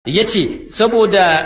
ya ce saboda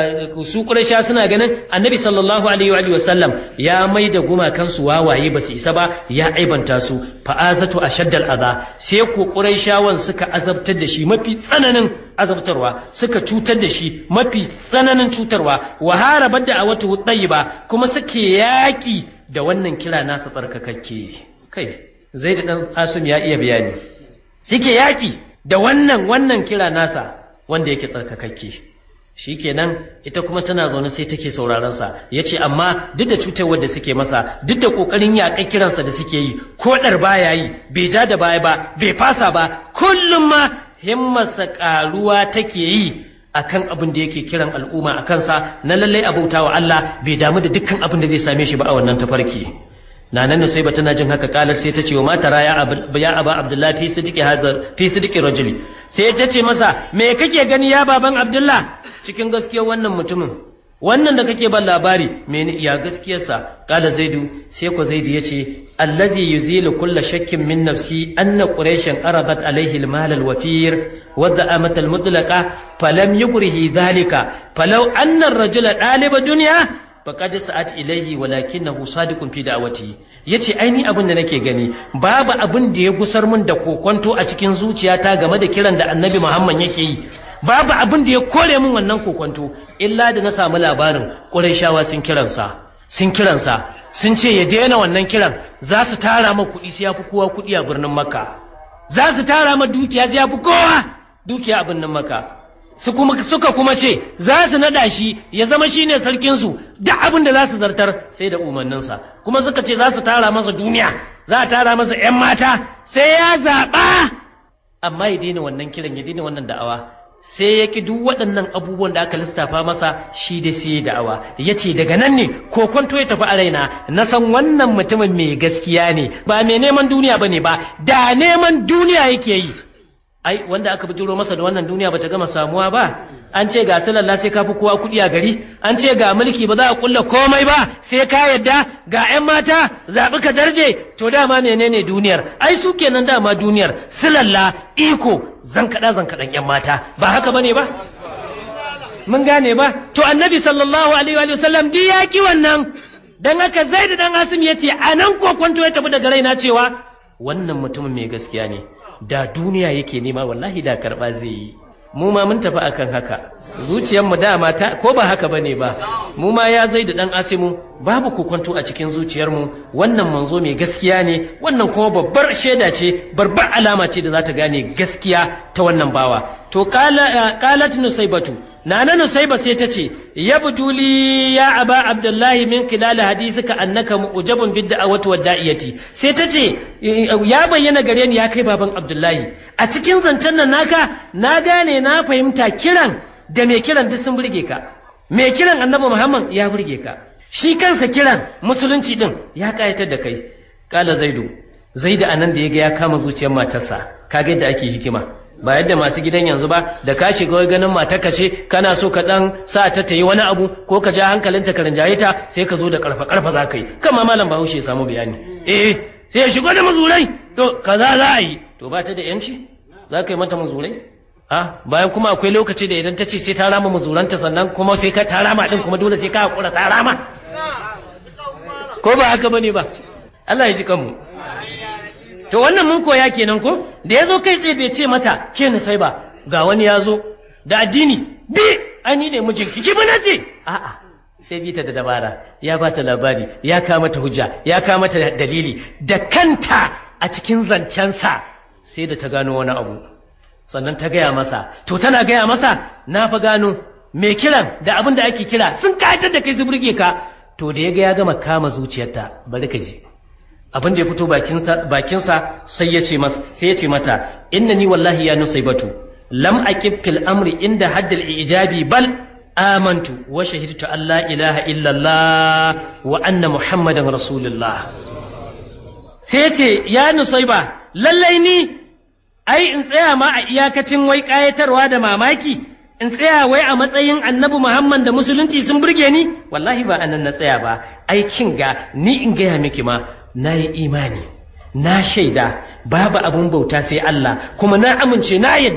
su ƙurasha suna ganin annabi sallallahu alaihi wa sallam ya mai da gumakansu wawaye ba su isa ba ya aibanta su fa'azatu a shaddal aza sai ko ƙurashawan suka azabtar da shi mafi tsananin azabtarwa suka cutar da shi mafi tsananin cutarwa wa harabar da a wata ba kuma suke yaƙi da wannan kira nasa tsarkakakke kai zai da ɗan asum ya iya bayani suke yaƙi da wannan wannan kira nasa wanda yake tsarkakakke shi kenan ita kuma tana zaune sai take sauraronsa ya ce amma duk da cutarwar da suke masa duk da ƙoƙarin yaƙar kiransa da suke yi ko ɗar baya yi bai ja da baya ba bai fasa ba kullum ma himmarsa ƙaruwa take yi akan abin da yake kiran al'umma a kansa na lallai abauta wa Allah bai damu da dukkan abin da zai same shi ba a wannan tafarki na nan sai ba tana jin haka kalar sai ta ce wa mata ya aba abdullah fi sidiki hadar fi sidiki rajuli sai ta ce masa me kake gani ya baban abdullah cikin gaskiyar wannan mutumin wannan da kake ban labari me ya gaskiyarsa kala zaidu sai ko zaidu ya ce allazi yuzilu kulla shakkin min nafsi anna quraishan aradat alaihi almal alwafir wa da'amat almutlaqa falam yugrihi dhalika falau anna ar-rajula daliba dunya faqad sa'at ilayhi walakinahu sadiqun fi da'wati yace aini abin da nake gani babu abin da ya gusar min da kokonto a cikin zuciyata game da kiran da annabi Muhammad yake yi babu abin da ya kore min wannan kokonto illa da na samu labarin Qurayshawa sun kiransa sun kiransa sun ce ya daina wannan kiran za su tara ma kuɗi sai ya fi kowa kuɗi a birnin Makka za su tara ma dukiya sai ya fi kowa dukiya a birnin Makka suka kuma ce za su naɗa shi ya zama shi ne sarkinsu duk abin da za su zartar sai da umarninsa kuma suka ce za su tara masa duniya za a tara masa 'yan mata sai ya zaɓa amma ya daina wannan kiran ya daina wannan da'awa sai ya ki duk waɗannan abubuwan da aka lissafa masa shi da sai da'awa ya ce daga nan ne ko kwanto ya tafi a raina na san wannan mutumin mai gaskiya ne ba mai neman duniya ba ne ba da neman duniya yake yi ai wanda aka bijiro masa da wannan duniya bata gama samuwa ba an ce ga salalla sai ka fi kowa kuɗi a gari an ce ga mulki ba za a kulla komai ba sai ka yadda ga 'yan mata zaɓi ka darje to dama menene duniyar ai su kenan dama duniyar silalla iko zan kaɗa zan kaɗan 'yan mata ba haka bane ba mun gane ba to annabi sallallahu alaihi wa sallam di ya ki wannan dan haka zaid dan asim ya ce a nan kokonto ya tafi daga raina cewa wannan mutumin mai gaskiya ne da duniya yake nema wallahi da karɓa zai yi mu ma mun tafi akan haka zuciyarmu dama ta ko ba haka bane ba mu ma ya zai da dan asimu babu kokonto a cikin zuciyarmu wannan manzo mai gaskiya ne wannan kuma babbar shaida ce babbar alama ce da za ta gane gaskiya ta wannan bawa to qalat nusaybatu nana nusayba sai ta ce ya butuli ya aba abdullahi min khilal hadisika annaka mu'jabun bid da'awati wad da'iyati sai ta ce ya bayyana gare ni ya kai baban abdullahi a cikin zancen nan naka na gane na fahimta kiran da mai kiran duk sun burge ka mai kiran annabi muhammad ya burge ka shi kansa kiran musulunci din ya kayatar da kai kala zaidu zaidu anan da ya ga ya kama zuciyar matarsa kaga yadda ake hikima ba yadda masu gidan yanzu ba da ka shiga ganin matarka ce kana so ka dan sa ta ta yi wani abu ko ka ja hankalinta ka rinjaye ta sai ka zo da karfa karfa za ka yi kama malam bahaushe ya samu bayani eh sai ya shigo da mazurai to kaza za a yi to ba ta da yanci za ka yi mata mazurai a bayan kuma akwai lokaci da idan ta ce sai ta rama mazuranta sannan kuma sai ka ta rama din kuma dole sai ka hakura ta rama ko ba haka bane ba Allah ya ji kanmu to wannan mun koya kenan ko da ya zo kai tsaye bai ce mata ke ni sai ba ga wani ya zo da addini bi ani ne mijinki ki bana ce a'a sai bi ta da dabara ya ba ta labari ya kama ta hujja ya kama ta dalili da kanta a cikin zancensa sai da ta gano wani abu sannan ta gaya masa to tana gaya masa na fa gano mai kiran da abin da ake kira sun kayatar da kai su burge ka to da ya ga ya gama kama zuciyarta bari ka ji abin da ya fito bakinsa sai ya ce sai ya ce mata innani wallahi ya nusaibatu lam aqib fil amri inda haddal ijabi bal amantu wa shahidtu an la ilaha illallah wa anna muhammadan rasulullah sai ya ce ya nusaiba lallai ni ai in tsaya ma a iyakacin wai kayatarwa da mamaki in tsaya wai a matsayin annabi muhammad da musulunci sun burge ni wallahi ba anan na tsaya ba aikin ga ni in gaya miki ma na yi imani na shaida babu abun bauta sai Allah kuma na amince na yadda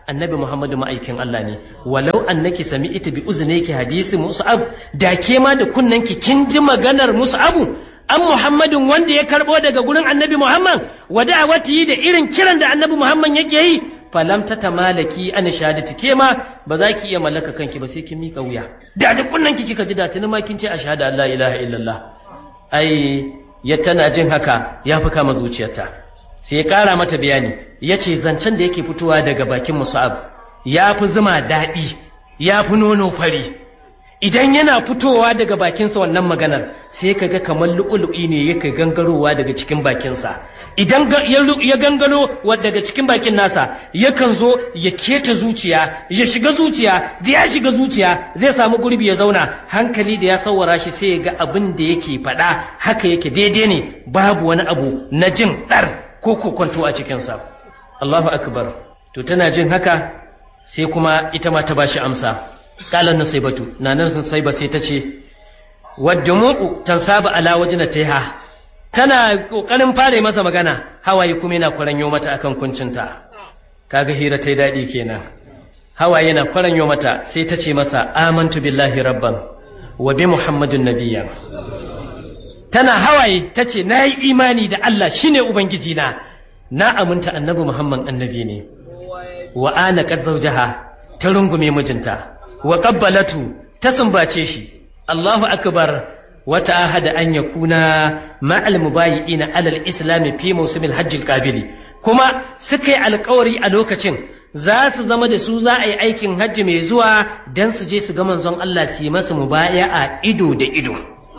annabi Muhammadu ma'aikin Allah ne walau annaki sami'tu bi uznayki hadisi Mus'ab da ke ma da kunnanki kin ji maganar Mus'abu an Muhammadin wanda ya karbo daga gurin annabi Muhammad wa da'awati da irin kiran da annabi Muhammad yake yi falam ta tamalaki an shahadati ke ma ba za ki iya mallaka kanki ba sai kin mika wuya da da kunnanki kika ji da tuni ma kin ce ashhadu an la ilaha illallah ai ya tana jin haka ya fi kama zuciyarta sai ya kara mata bayani ya ce zancen da yake fitowa daga bakin musa'ab ya fi zuma daɗi ya fi nono fari idan yana fitowa daga bakinsa wannan maganar sai ka ga kamar lu'ulu'i ne yake gangarowa daga cikin bakinsa idan ya gangaro daga cikin bakin nasa yakan zo ya keta zuciya ya shiga zuciya da ya shiga zuciya zai samu gurbi ya zauna hankali da ya sawara shi sai ya ga abin da yake faɗa haka yake daidai ne babu wani abu na jin ɗar ko kokonto a cikinsa Allahu akbar to tana jin haka sai kuma ita ma ta bashi amsa kalan nusaibatu nanar nusaiba sai ta ce wadda mu'u tansaba ala wajina taiha tana kokarin fare masa magana hawaye kuma yana kwaranyo mata akan kuncinta kaga hira ta daɗi kenan hawaye yana kwaranyo mata sai ta ce masa amantu billahi rabban wa bi muhammadun nabiyyan tana hawaye ta ce na yi imani da Allah shine ubangiji na na aminta annabi muhammad annabi ne wa ana qad zawjaha ta rungume mijinta wa qabbalatu ta sumbace shi Allahu akbar wata ahada an yakuna ma'al mubayi'ina alal islami fi mawsimil hajjil qabili kuma suka yi alkawari a lokacin za su zama da su za a yi aikin hajji mai zuwa don su je su ga manzon Allah su yi masa mubaya a ido da ido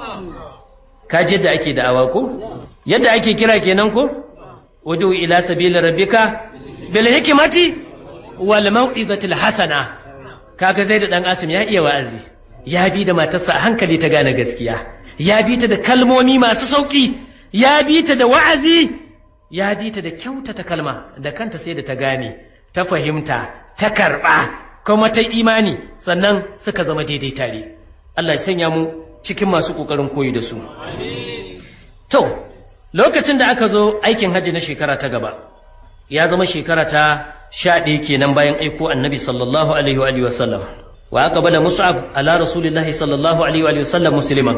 kaji yadda ake da'awa ko yadda ake kira kenan ko udu ila sabila rabbika bil hikmati wal mau'izatil hasana kaga zai da dan asim ya iya wa'azi ya bi da matarsa a hankali ta gane gaskiya ya bi ta da kalmomi masu sauki ya bi ta da wa'azi ya bi ta da kyautata kalma da kanta sai da ta gane ta fahimta ta karɓa kuma ta imani sannan suka zama daidai tare Allah ya sanya mu cikin masu ƙoƙarin koyi da su to lokacin da aka zo aikin hajji na shekara ta gaba ya zama shekara ta sha ɗaya kenan bayan aiko annabi sallallahu alaihi wa sallam wa aka bada mus'ab ala rasulillahi sallallahu alaihi wa sallam musliman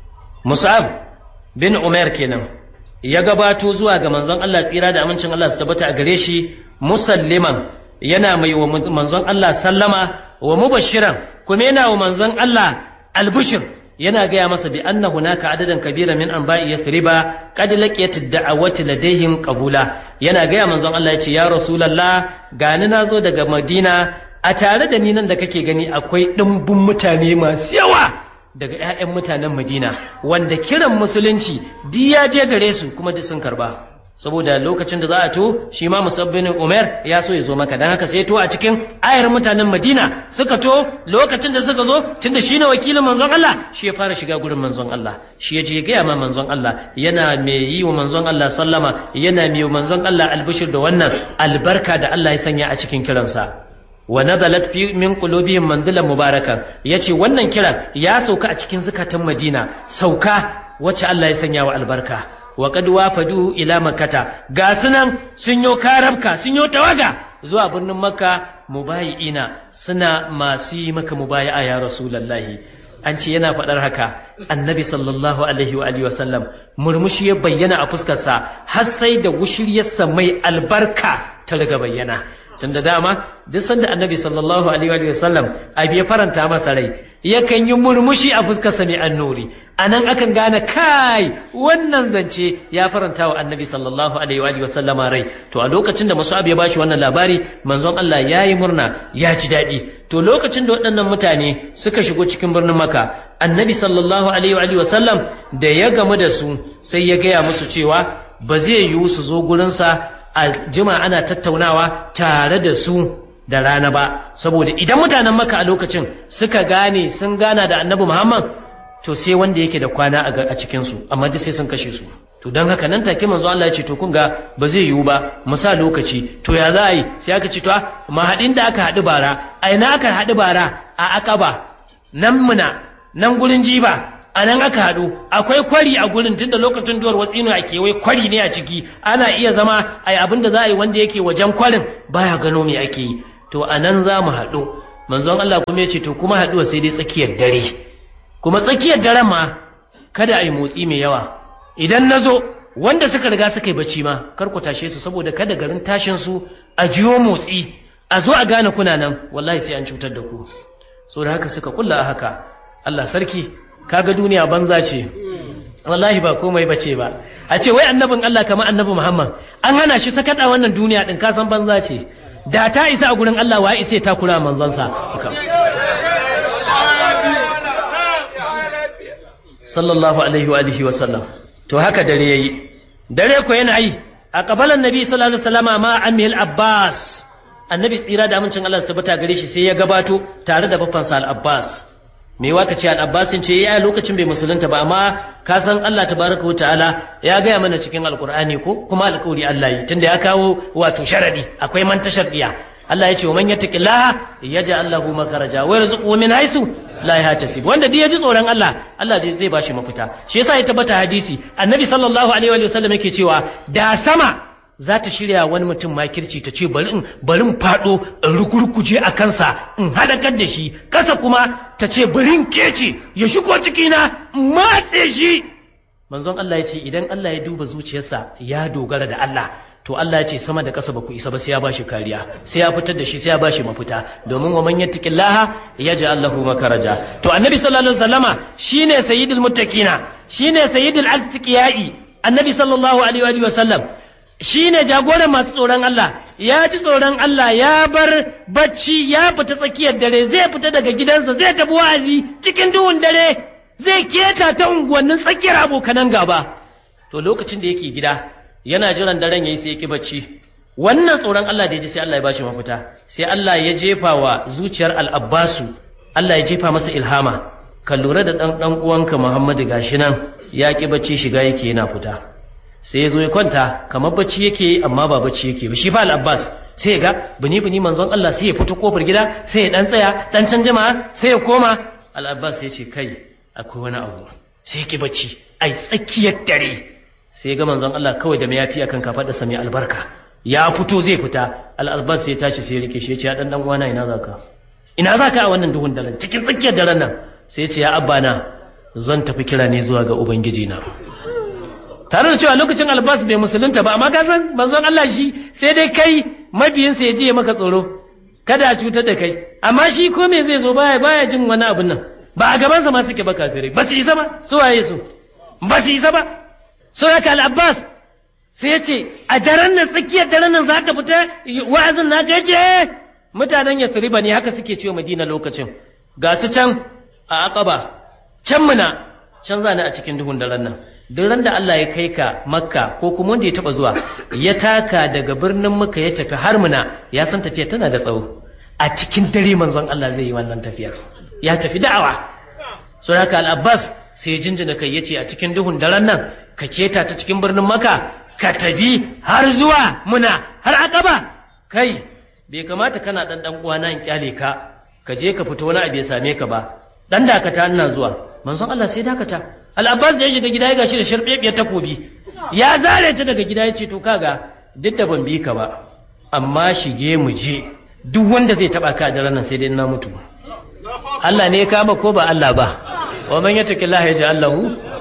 mus'ab bin umar kenan ya gabato zuwa ga manzon Allah tsira da amincin Allah su tabbata a gare shi musalliman yana mai wa manzon Allah sallama wa mubashiran kuma yana wa manzon Allah albushir yana gaya masa bi anna hunaka adadan kabira min anba'i yathriba qad laqiyat ad-da'awati ladayhim qabula yana gaya manzon Allah ya ce ya rasulullah gani nazo daga Madina a tare da ni nan da kake gani akwai dimbin mutane masu yawa daga 'ya'yan mutanen Madina wanda kiran musulunci di ya je gare su kuma duk sun karba saboda lokacin da za a to shi ma musabbin umar ya so ya zo maka don haka sai to a cikin ayar mutanen madina suka to lokacin da suka zo tunda shi ne wakilin manzon Allah shi ya fara shiga gurin manzon Allah shi ya je ya gaya ma manzon Allah yana mai yi wa manzon Allah sallama yana mai wa manzon Allah albishir da wannan albarka da Allah ya sanya a cikin kiransa wa nazalat fi min qulubihim manzilan mubarakan yace wannan kiran ya sauka a cikin zukatan Madina sauka wacce Allah ya sanya wa albarka wa qad wafadu ila makkata ga sunan sun yo karabka sun yo tawaga zuwa birnin makka mubayi'ina suna masu yi maka mubayi'a ya rasulullahi an ce yana faɗar haka annabi sallallahu alaihi wa alihi wasallam murmushi ya bayyana a fuskarsa har sai da wushiryarsa mai albarka ta riga bayyana tun da dama duk sanda annabi sallallahu alaihi wa sallam abu ya faranta masa rai yakan yi murmushi a fuskarsa mai annuri a nan akan gane kai wannan zance ya faranta wa annabi sallallahu alaihi wa sallama rai to a lokacin da abu ya bashi wannan labari manzon Allah ya yi murna ya ji daɗi to lokacin da waɗannan mutane suka shigo cikin birnin maka annabi sallallahu alaihi wa sallam da ya gamu da su sai ya gaya musu cewa ba zai yiwu su zo gurinsa a jima ana tattaunawa tare da su da rana ba saboda idan mutanen maka a lokacin suka gane sun gana da annabi muhammad to sai wanda yake da kwana a cikinsu amma duk sai sun kashe su to don haka nan take manzo Allah ya ce to kun ga ba zai yiwu ba mu sa lokaci to ya za a yi sai aka ce to mahadin da aka haɗu bara a ina aka haɗu bara a akaba nan muna nan gurin jiba a nan aka haɗu akwai kwari a gurin tun da lokacin duwar watsino a kewaye kwari ne a ciki ana iya zama a yi abin da za a yi wanda yake wajen kwarin baya gano me ake yi to a nan za mu haɗu manzon Allah kuma ya ce to kuma haɗuwa sai dai tsakiyar dare kuma tsakiyar daren ma kada a yi motsi mai yawa idan na zo wanda suka riga suka yi bacci ma kar ku tashe su saboda kada garin tashin su a jiyo motsi a zo a gane kuna nan wallahi sai an cutar da ku saboda haka suka kulla a haka Allah sarki kaga duniya banza ce wallahi ba komai bace ba a ce wai annabin Allah kamar annabi Muhammad an hana shi sakata wannan duniya din ka san banza ce da ta isa a gurin Allah wa isa ta kura manzansa sallallahu alaihi wa alihi wa sallam to haka dare yayi dare ko yana yi a kabalan nabi sallallahu alaihi wasallama ma amil abbas annabi tsira da amincin Allah su tabbata gare shi sai ya gabato tare da bafansa al-abbas me waka ce al-abbasin ce ya lokacin bai musulunta ba amma ka san Allah tabaraka wa ta'ala ya gaya mana cikin alqur'ani ko kuma alƙawari Allah yi tunda ya kawo wato sharadi akwai man tashardiya Allah ya ce wa man yattaqillaha yaj'al lahu makharaja wa yarzuquhu min haythu la yahtasib wanda duk ya ji tsoron Allah Allah dai zai bashi mafita shi yasa ya tabbata hadisi annabi sallallahu alaihi wa sallam yake cewa da sama za ta shirya wani mutum makirci ta ce bari in bari in fado in rukurkuje a kansa in halakar da shi kasa kuma ta ce bari in kece ya shigo cikina in matse shi manzon Allah ya ce idan Allah ya duba zuciyarsa ya dogara da Allah to Allah ya ce sama da ƙasa ba ku isa ba sai ya bashi kariya sai ya fitar da shi sai ya bashi mafita domin wa man yattaqillaha yaj'al lahu makaraja to annabi sallallahu alaihi wasallama shine sayyidul muttaqina shine sayyidul atqiyai annabi sallallahu alaihi wa sallam shine jagoran masu tsoron Allah ya ji tsoron Allah ya bar bacci ya fita tsakiyar dare zai fita daga gidansa zai tafi wa'azi cikin duhun dare zai keta ta unguwannin tsakiyar abokanan gaba to lokacin da yake gida yana jiran daren yayi sai yake bacci wannan tsoron Allah da ya ji sai Allah ya bashi mafita sai Allah ya jefa wa zuciyar al-Abbasu Allah ya jefa masa ilhama ka lura da dan dan uwanka Muhammadu gashi nan ya ki bacci shiga yake yana fita sai ya zo ya kwanta kamar bacci yake amma ba bacci yake ba shi fa al-Abbas sai ya ga bini bini manzon Allah sai ya fito kofar gida sai ya dan tsaya dan can jama'a sai ya koma al-Abbas ya ce kai akwai wani abu sai ya ki bacci ai tsakiyar dare sai ga manzon Allah kawai da mayafi akan kafaɗarsa mai albarka ya fito zai fita al'albas sai ya tashi sai ya rike shi ya ce ya dan dan uwana ina zaka ina zaka a wannan duhun daren cikin tsakiyar daren nan sai ya ce ya abba na zan tafi kira ne zuwa ga ubangiji na tare da cewa lokacin albas bai musulunta ba amma ka san manzon Allah shi sai dai kai mabiyinsa ya je maka tsoro kada a cutar da kai amma shi ko me zai zo baya baya jin wani abin nan ba a gabansa ma suke ba kafirai ba su isa ba su waye su ba su isa ba suraka al-abbas sai ya ce a daren nan tsakiyar daren nan za ka fita wa'azin na ya ce mutanen yasriba ne haka suke cewa madina lokacin ga su can a aqaba can muna can zane a cikin duhun daren nan duk ran da Allah ya kai ka makka ko kuma wanda ya taba zuwa ya taka daga birnin makka ya tafi har muna ya san tafiya tana da tsawo a cikin dare manzon Allah zai yi wannan tafiyar ya tafi da'awa suraka al-abbas sai ya jinjina kai ya ce a cikin duhun daren nan ka keta ta cikin birnin maka ka tafi har zuwa muna har akaba kai bai kamata kana dan dan uwana in kyale ka ka je ka fito wani abu ya same ka ba dan dakata ina zuwa manzon Allah sai dakata al-Abbas da ya shiga gida ya gashi da sharbebiyar takobi ya zare ta daga gida ya ce to kaga duk da ban bi ka ba amma shige mu je duk wanda zai taba ka da ranar sai dai na mutu Allah ne ya kama ko ba Allah ba wa man yattaqillaha yaj'al lahu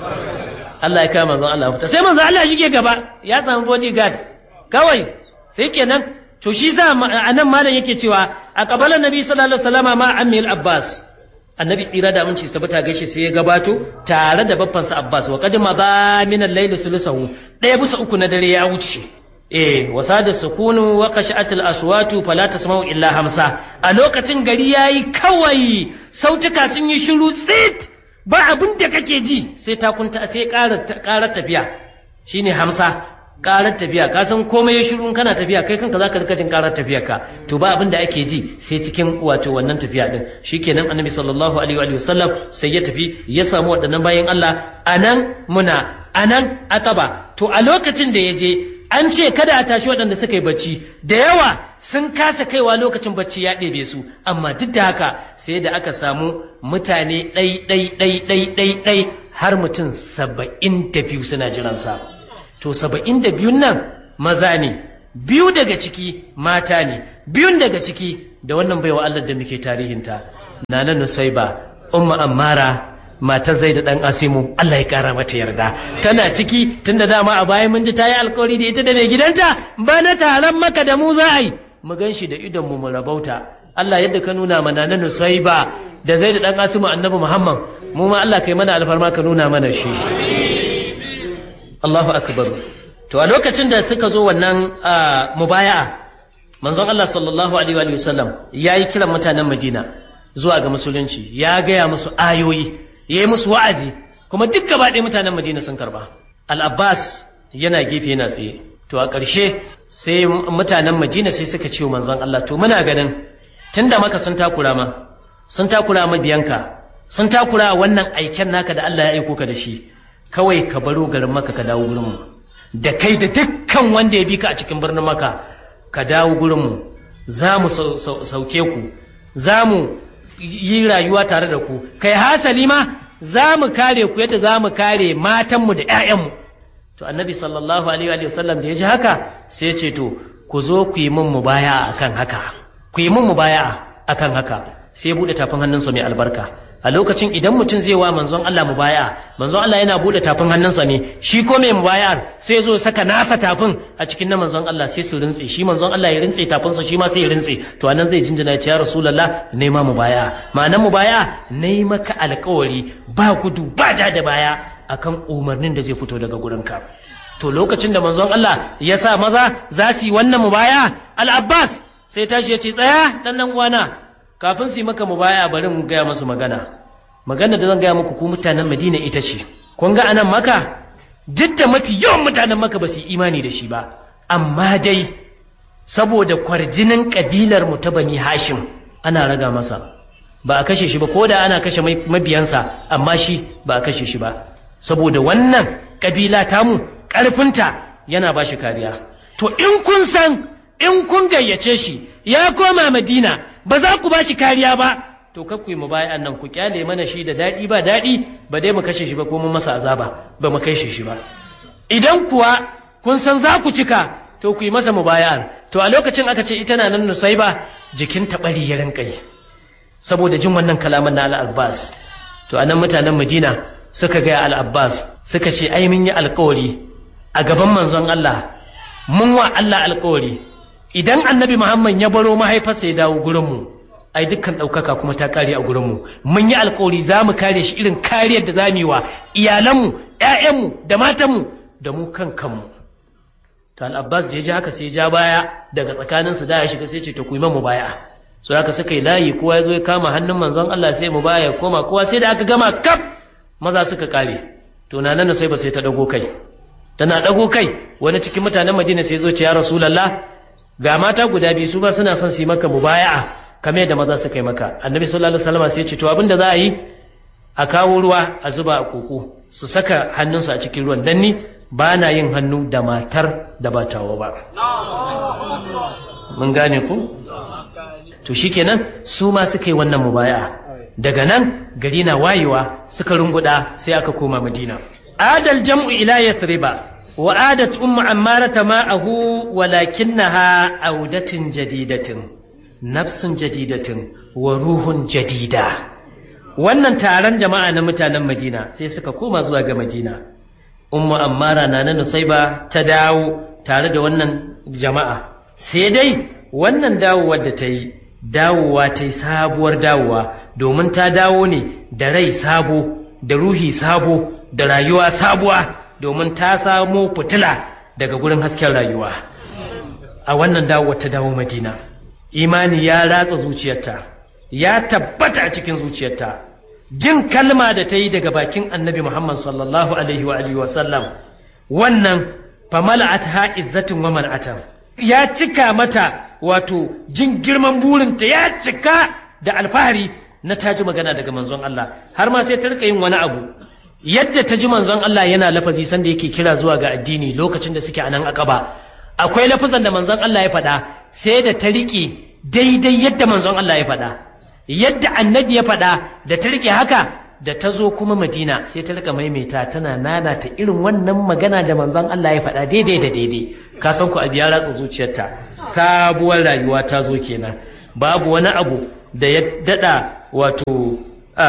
Allah ya kama manzon Allah fita sai manzon Allah shige gaba ya samu bodyguard kawai sai kenan to shi sa anan malam yake cewa a kabalan nabi sallallahu alaihi wasallama ma ammi abbas annabi tsira da aminci tabbata gaishe sai ya gabato tare da babbansa abbas wa qadima ba min al-layl sulusahu daya bisa uku na dare ya wuce eh wasada sukunu wa qashat al-aswatu fala tasma'u illa hamsa a lokacin gari yayi kawai sautuka sun yi shiru tsit ba abin da kake ji sai ta kunta sai ƙarar tafiya shine hamsa ƙarar tafiya ka san komai ya shiru kana tafiya kai kanka zaka rika jin ƙarar tafiyar ka to ba abin da ake ji sai cikin wato wannan tafiya din shikenan annabi sallallahu alaihi wa sallam sai ya tafi ya samu waɗannan bayan Allah anan muna anan akaba to a lokacin da ya je an ce kada a tashi waɗanda suka yi bacci da yawa sun kasa kaiwa lokacin bacci ya ɗebe su amma duk da haka sai da aka samu mutane ɗai ɗai ɗai ɗai ɗai ɗai har mutum saba'in da biyu suna jiransa to saba'in da biyun nan maza ne biyu daga ciki mata ne biyun daga ciki da wannan baiwa Allah da muke tarihinta nana nusaiba umma ammara matar zai da dan asimu Allah ya kara mata yarda tana ciki tunda dama a bayan mun ji ta yi alkawari da ita da mai gidanta ba na taron maka da mu za a yi mu gan shi da idon mu mu rabauta Allah yadda ka nuna mana na nusaiba da zai da dan asimu annabi Muhammad mu ma Allah kai mana alfarma ka nuna mana shi Allahu akbar to a lokacin da suka zo wannan mubaya'a manzon Allah sallallahu alaihi wa sallam ya yi kiran mutanen Madina zuwa ga musulunci ya gaya musu ayoyi ya yi musu wa'azi kuma duk gaba ɗaya mutanen Madina sun karba al-Abbas yana gefe yana tsaye to a ƙarshe sai mutanen Madina sai suka ce manzon Allah to muna ganin tunda maka sun takura ma sun takura ma biyanka sun takura wannan aiken naka da Allah ya aiko ka da shi kawai ka baro garin maka ka dawo gurin mu da kai da dukkan wanda ya bi ka a cikin birnin maka ka dawo gurinmu za mu sauke ku za mu yi rayuwa tare da ku kai hasali ma za mu kare ku yadda za mu kare matanmu da 'ya'yanmu to annabi sallallahu alaihi wa sallam da ya ji haka sai ce to ku zo ku yi min mubaya akan haka ku yi min mubaya akan haka sai ya buɗe tafin hannunsa mai albarka a lokacin idan mutum zai wa manzon Allah mubaya manzon Allah yana bude tafin hannunsa ne shi ko mai mubayar sai zo saka nasa tafin a cikin na manzon Allah sai su rintse shi manzon Allah ya rintse tafinsa shi ma sai ya rintse to anan zai jinjina ya ce ya rasulullah ne ma mubaya ma'anan mubaya ne maka alƙawari ba gudu ba ja da baya akan umarnin da zai fito daga gurinka to lokacin da manzon Allah ya sa maza za su yi wannan mubaya al-Abbas sai tashi ya ce tsaya dan nan uwana kafin su yi maka mubaya bari mu gaya masu magana magana da zan gaya muku ku mutanen madina ita ce kun ga anan maka duk da mafi yawan mutanen maka ba su yi imani da shi ba amma dai saboda kwarjinin kabilar mu ta bani hashim ana raga masa ba a kashe shi ba ko da ana kashe mabiyansa amma shi ba a kashe shi ba saboda wannan kabila tamu ƙarfinta yana ba shi kariya to in kun san in kun gayyace shi ya koma madina ba za ku ba shi kariya ba to kar ku yi mu bayan nan ku kyale mana shi da daɗi ba daɗi ba dai mu kashe shi ba ko mun masa azaba ba mu kashe shi ba idan kuwa kun san za ku cika to ku yi masa mubaya'ar to a lokacin aka ce ita na nan nusai ba jikin taɓari ya rinka yi saboda jin wannan kalaman na al-abbas to anan mutanen madina suka gaya al-abbas suka ce ai mun yi alkawari a gaban manzon Allah mun wa Allah alkawari idan annabi Muhammad ya baro mahaifarsa ya dawo gurinmu ai dukkan ɗaukaka kuma ta kare a gurinmu mun yi alkawari za mu kare shi irin kariyar da za mu yi wa iyalanmu ‘ya'yanmu da matanmu da mu kan kanmu to al'abbas da ya ji haka sai ja baya daga tsakaninsu da ya shiga sai ce to ku yi mu baya so haka suka yi layi kowa ya zo ya kama hannun manzon Allah sai mu baya koma kowa sai da aka gama kaf maza suka kare to na nan sai ba sai ta dago kai tana dago kai wani cikin mutanen Madina sai zo ce ya Rasulullah ga mata guda biyu su ba suna son su yi maka mubaya'a kamar yadda maza suka yi maka annabi sallallahu alaihi wasallam sai ya ce to abin da za a yi a kawo ruwa a zuba a koko su saka hannunsu a cikin ruwan dan ni ba na yin hannu da matar da ba tawa ba mun gane ku to shikenan su ma suka yi wannan mubaya'a daga nan gari na wayewa suka runguda sai aka koma madina adal jam'u ila yathriba وعادت أم عمارة معه ولكنها عودة جديدة نفس جديدة وروح جديدة wannan taron jama'a na mutanen madina sai suka koma zuwa ga madina ummu ammara na na nusaiba ta dawo tare da wannan jama'a sai dai wannan dawowar da ta yi dawowa ta yi sabuwar dawowa domin ta dawo ne da rai sabo da ruhi sabo da rayuwa sabuwa domin ta samo fitila daga gurin hasken rayuwa a wannan dawo ta dawo madina imani ya ratsa zuciyarta ya tabbata a cikin zuciyarta jin kalma da ta yi daga bakin annabi muhammad sallallahu alaihi wa alihi wa sallam wannan famala'at ha izzatin wa man'atan ya cika mata wato jin girman burinta ya cika da alfahari na taji magana daga manzon Allah har ma sai ta rika yin wani abu yadda ta ji manzon Allah yana lafazi sanda yake kira zuwa ga addini lokacin da suke a nan akaba akwai lafazan da manzon Allah ya faɗa sai da ta riƙe daidai yadda manzon Allah ya faɗa yadda annabi ya faɗa da ta riƙe haka da ta zo kuma madina sai ta rika maimaita tana nana ta irin wannan magana da manzon Allah ya faɗa daidai da daidai ka san ku abu ya ratsa zuciyarta sabuwar rayuwa ta zo kenan babu wani abu da ya dada wato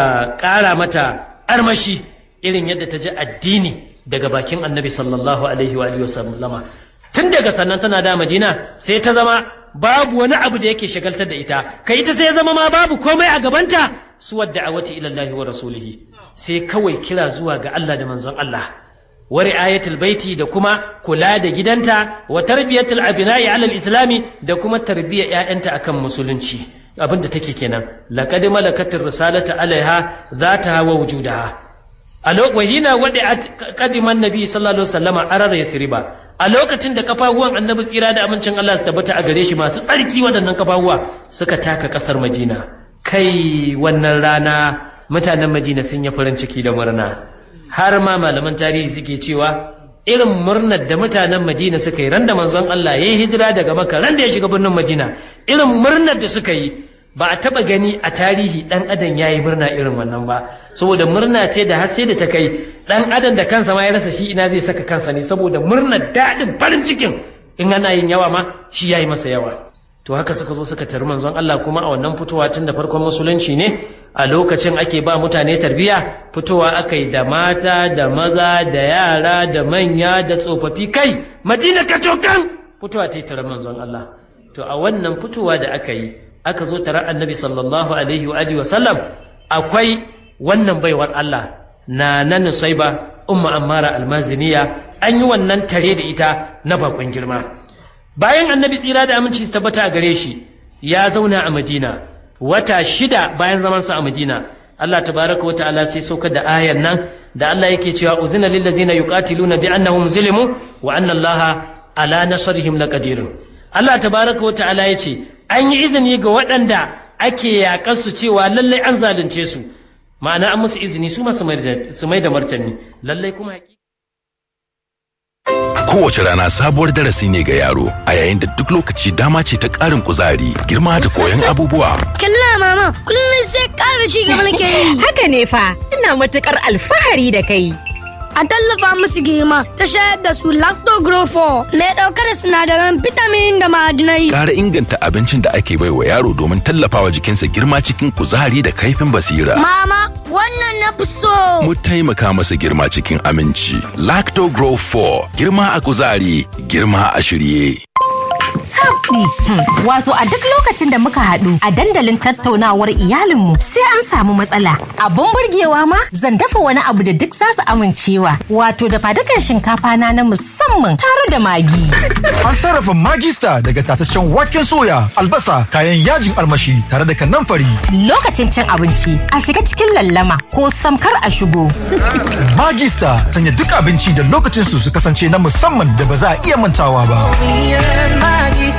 ƙara mata armashi irin yadda ta ji addini daga bakin annabi sallallahu alaihi wa sallama tun daga sannan tana da madina sai ta zama babu wani abu da yake shagaltar da ita kai ita sai zama ma babu komai a gabanta su wadda a wata ilallahi wa rasulihi sai kawai kira zuwa ga Allah da manzon Allah wa ri'ayatul baiti da kuma kula da gidanta wa tarbiyatul abina'i alal islami da kuma tarbiyyar ƴaƴanta akan musulunci abin da take kenan laqad malakatir risalata alaiha zata wa wujudaha a lokacin wadda kadiman nabi sallallahu alaihi wasallam arar yasriba a lokacin da kafafuwan annabi tsira da amincin Allah su tabbata a gare shi masu tsarki waɗannan kafafuwa suka taka ƙasar Madina kai wannan rana mutanen Madina sun yi farin ciki da murna har ma malaman tarihi suke cewa irin murnar da mutanen Madina suka yi ran da manzon Allah ya yi hijira daga Makka ran da ya shiga birnin Madina irin murnar da suka yi ba a taba gani a tarihi dan adam ya yi murna irin wannan ba saboda murna ce da har sai da ta kai dan adam da kansa ma ya rasa shi ina zai saka kansa ne saboda murnar daɗin farin cikin in ana yin yawa ma shi ya yi masa yawa to haka suka zo suka tari manzon Allah kuma a wannan fitowa tun da farkon musulunci ne a lokacin ake ba mutane tarbiya fitowa aka yi da mata da maza da yara da manya da tsofaffi kai madina kacokan fitowa ta yi taron manzon Allah to a wannan fitowa da aka yi aka zo tarar annabi sallallahu alaihi wa sallam akwai wannan baiwar Allah na nan saiba umma ammara almaziniya an yi wannan tare da ita na bakon girma bayan annabi tsira da aminci su tabbata a gare shi ya zauna a madina wata shida bayan zamansa a madina Allah tabaraka wa ta'ala sai saukar da ayan nan da Allah yake cewa uzina lil ladzina yuqatiluna bi annahum zulimu wa anna Allah ala nasrihim laqadir Allah tabaraka wa ta'ala yace an yi izini ga waɗanda ake yaƙar su cewa lallai an zalunce su ma'ana an musu izini su masu mai da martani lallai kuma Kowace rana sabuwar darasi ne ga yaro a yayin da duk lokaci dama ce ta ƙarin kuzari girma da koyon abubuwa. Kalla mama kullum sai ƙara shi gaba nake yi. Haka ne fa ina matuƙar alfahari da kai. A tallafa musu girma ta shayar da su lactogrofo mai ɗauke da sinadaran vitamin da ma'adinai. Ƙara inganta abincin da ake baiwa yaro domin tallafawa jikinsa girma cikin kuzari da kaifin basira. Mama wannan na fi so. Mu taimaka masa girma cikin aminci. Lacto Grow 4 girma a kuzari girma a shirye. Tabdi. Wato a duk lokacin da muka haɗu a dandalin tattaunawar iyalinmu sai an samu matsala. Abun burgewa ma zan dafa wani abu da duk za su amincewa. Wato da fadukan shinkafa na na musamman tare da magi. An sarrafa magista daga tataccen waken soya, albasa, kayan yajin armashi tare da kanamfari. Lokacin cin abinci a shiga cikin lallama ko samkar a shigo. Magista sanya duk abinci da lokacin su su kasance na musamman da ba za a iya mantawa ba.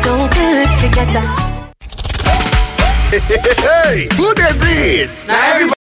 Hey, who dey breathe? Now everybody